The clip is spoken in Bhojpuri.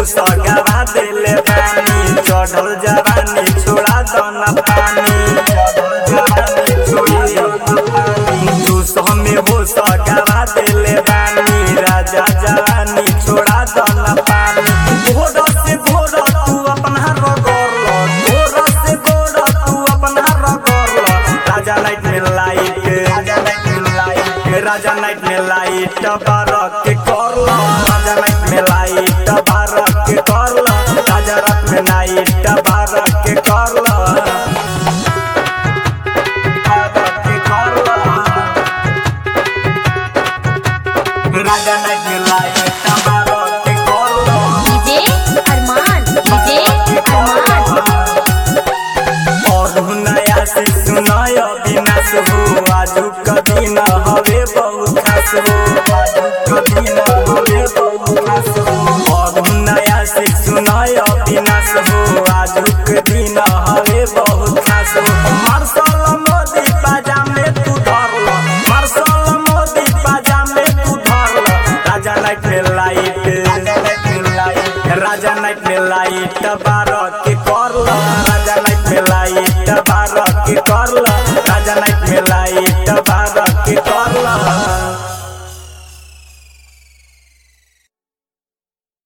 सगावा दिले बानी चढ़ल जवानी छोड़ा दन पानी चढ़ल जवानी छोड़ा दन पानी तू हमें हो सगावा दिले बानी राजा जवानी छोड़ा दन पानी भोर से भोर तू अपना रगड़ लो भोर से भोर तू अपना रगड़ लो राजा नाइट में लाइट राजा नाइट में लाइट राजा नाइट में लाइट बारक के कर लो राजा नाइट में लाइट बारक के कर लो राजा रात में नाइट बारक के कर लो बारक के कर लो राजा नाइट में लाइट बारक के कर लो डीजे अरमान डीजे अरमान और नया से सुनाय विनाश हो आजू कभी न हवे बहुत खास हो आजू कभी न हवे बहुत खास हो और नया से सुनाय विनाश हो आजू कभी न हवे बहुत खास हो मार्शल मोदी पाजामे तू धर लो मार्शल मोदी पाजामे तू धर लो राजा नाइट में लाइट राजा नाइट में लाइट राजा नाइट में लाइट बारह के